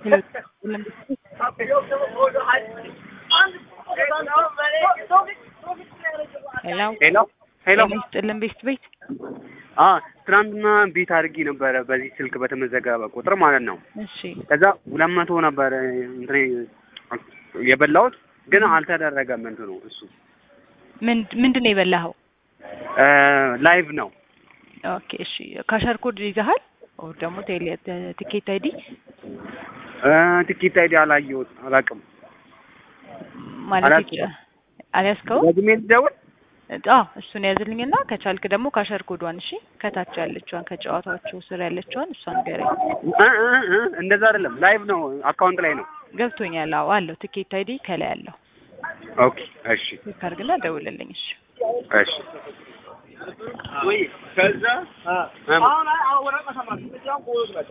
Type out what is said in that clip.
ሄሎ ሄሎ ሄሎ ጤና ይስጥልን ቤስት ቤት አ ትናንትና ቤት አድርጌ ነበረ በዚህ ስልክ በተመዘገበ ቁጥር ማለት ነው። እሺ ከዛ ሁለት መቶ ነበር እንትን የበላሁት ግን አልተደረገም እንትኑ እሱ ምን ምንድን ነው የበላኸው? ላይቭ ነው። ኦኬ እሺ ካሸር ኮድ ይዘሃል? ኦር ደግሞ ቴሌ ቲኬት አይዲ ትኬት አይዲ አላየሁት አላውቅም። ማለት አላውቅም። አልያዝከው? ደግሜ ልደውል? አዎ እሱን ያዝልኝና ከቻልክ ደግሞ ካሸር ኮዷን እሺ፣ ከታች ያለችዋን ከጨዋታዎቹ ስር ያለችዋን እሷን ንገረኝ። እ እ እ እንደዛ አይደለም ላይቭ ነው አካውንት ላይ ነው። ገብቶኛል። አዎ አለው ቲኬት አይዲ ከላይ አለው። ኦኬ እሺ ክሊክ አድርግና ደውልልኝ። እሺ እሺ ወይ ከዛ